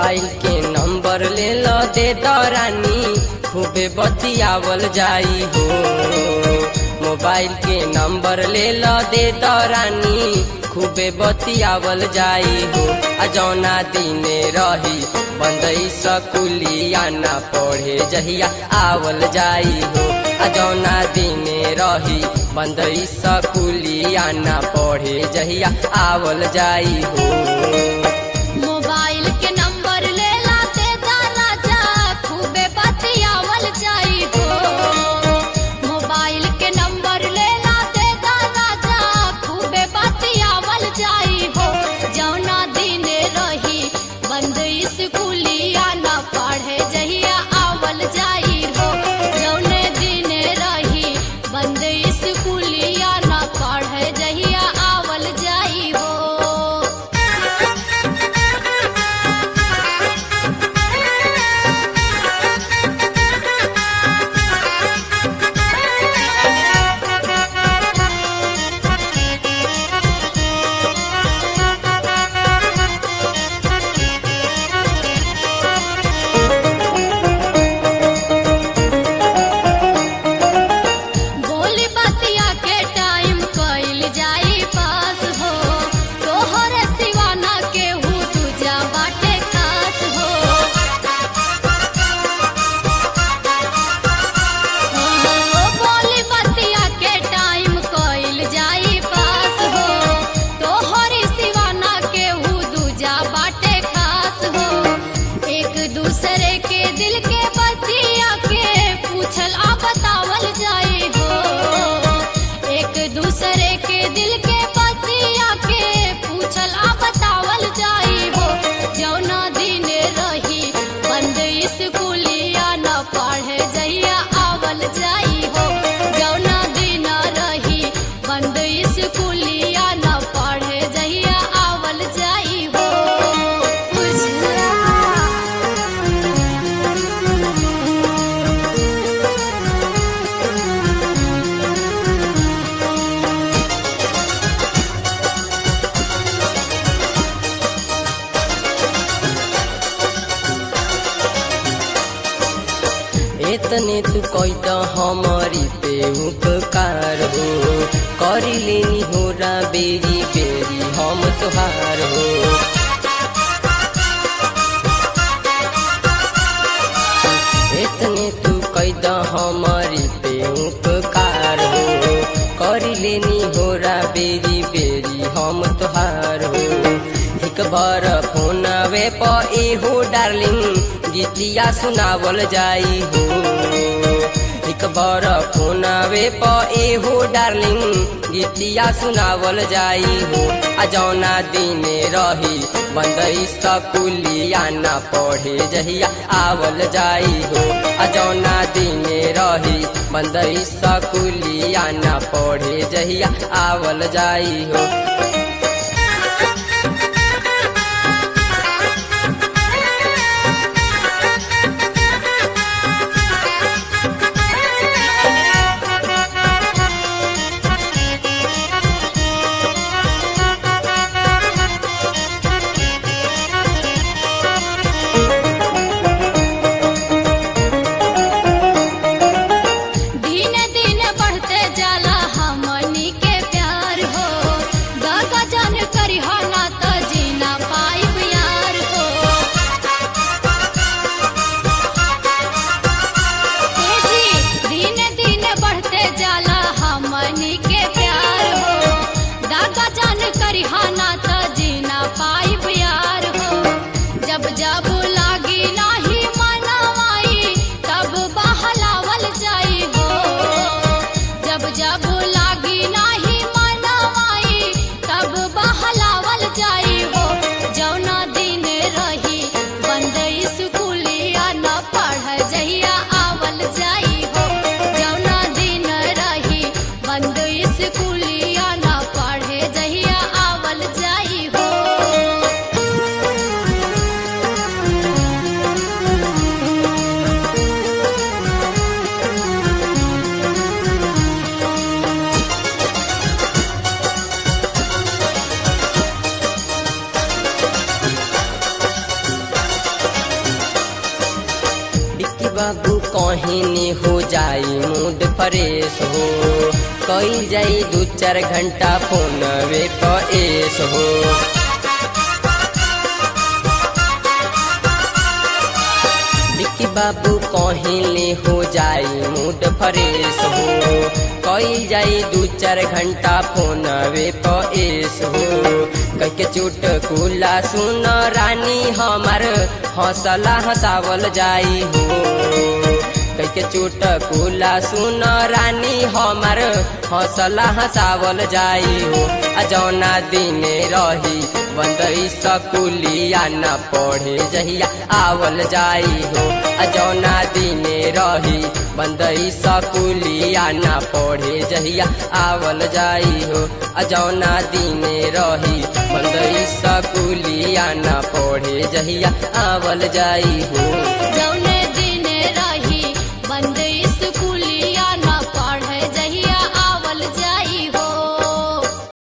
mobile के number ले लो दे दरानी खूबे बतियावल जाई हो मोबाइल के नंबर ले लो दे दरानी खूबे बतियावल जाई हो आ जौना दिने रही बंदई सकुलिया ना पढ़े जहिया आवल जाई हो आ जौना दिने रही बंदई सकुलिया ना पढ़े जहिया आवल जाई हो मोबाइल के नंबर ले लाते दाना जा खूबे बतियावल जाई हो मोबाइल के नंबर ले लाते दाना जा खूबे बतियावल जाई हो जौना दिन रही बंद स्कूलिया ना पढ़े जहिया आवल जाई हो जौने दिन रही बंद स्कूलिया ना पढ़े जहिया आवल जाई हो बोली बतिया के टाइम कइल जाई पास हो तोहर सिवाना के हु तुझा बाटे खास हो हो, बोली बतिया के टाइम कइल जाई पास हो तोहर सिवाना के हु दूजा बाटे खास हो एक दूसरे के दिल के बतिया के पूछल आ बतावल जाए हो एक दूसरे के दिल के बतिया के पूछल आ बतावल जाए हो जौना दिन रही बंद स्कूलिया न पढ़े जइया आवल जाई हो जौना दिन रही बंद स्कूलिया न पढ़े जइया आवल जाई हो बुझला एतने तू कोई तो हमारी पे उपकार हो करी लेनी हो रा बेरी बेरी हम तुहार हो एतने तू कोई तो हमारी पे उपकार हो करी लेनी हो रा बेरी बेरी हम तुहार हो एक बार फोन वे प ए हो डार्लिंग गीतिया सुनावल जाई हो एक बार फोन वे प ए हो डार्लिंग गीतिया सुनावल जाई हो आ जौना दिने रही बंदई सकुलिया ना पढ़े जहिया आवल जाई हो आ जौना दिने रही बंदई सकुलिया ना पढ़े जहिया आवल जाई हो दिन दिन बढ़ते जाला हमनी के प्यार हो कहनी हो जाई मूड फ्रेश हो कई जाई दू चार घंटा फोन वे पेश हो विक्की बाबू कहले हो जाई मूड फ्रेश हो कई जाई दू चार घंटा फोन वे पेश हो कह के चुटकुला सुन रानी हमार हौसला हंसावल जाई हो कह के चुटकुला सुन रानी हमार हौसला हंसावल जाई हो आ जौना दिने रही बंदई सकुलिया न पढ़े जहिया आवल जाई हो आ जौना दिने रही बंदई सकुलिया न पढ़े जहिया आवल जाई हो आ जौना दिने रही बंदई सकुलिया न पढ़े जहिया आवल जाई हो जौन